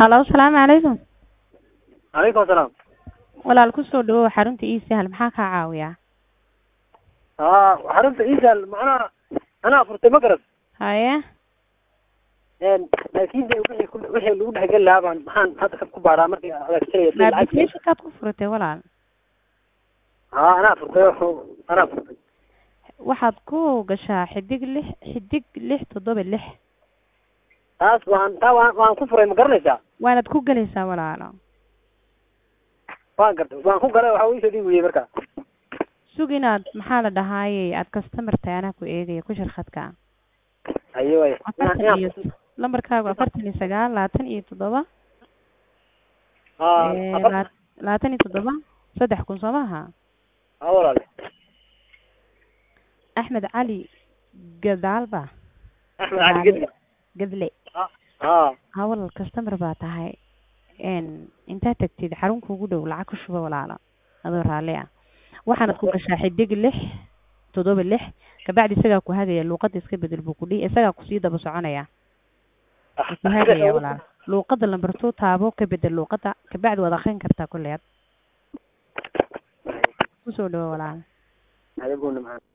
halo asalaamu calaykum calaykum asalaam walaal kusoo dhawow xarunta ii sahal maxaa kaa caawiyaa haa xarunta isal macnaha anaa furtay ma garat haye laakin de wixii ku wixii lagu dhexgeli lahaa baan maxaan hadda ku baaraa markii adeegsanaya si lacag applicationkaad ku furatay walaal haa anaa furtay anaa furtay waxaad ku gashaa xidig lix xidig lix toddoba lix taas waan taa waan waan ku furay ma garanaysaa waanaad ku gelaysaa walaalo waan gartay waan ku galay waxa ii soo dhiib weyey marka sug inaad maxaa la dhahaaye aad customer tahay anaa ku eegaya ku shirkadka ayo way afartan iyo lambarkaagu afartan iyo sagaal labaatan iyo toddoba haa ee, afar laa- labaatan iyo toddoba saddex kun soo maaha haa walaale axmed cali gadaalba axmed cali gedli gadle haa ha walaal customer baa tahay n intaad tagtid xarun kuugu dhow lacag ku shuba walaalo adoo raalli ah waxaanad ku gashaa xidig lix toddoba lix kabacdi isagaa ku hagaya luuqadda iska bedel buu ku dhihi isagaa kusii daba soconaya wuu ku hagaya walaal luuqadda lambar two taabo ka bedel luuqadda kabacdi waad akrin kartaa kulleed kusoo dhawo walaal adiguna maxaa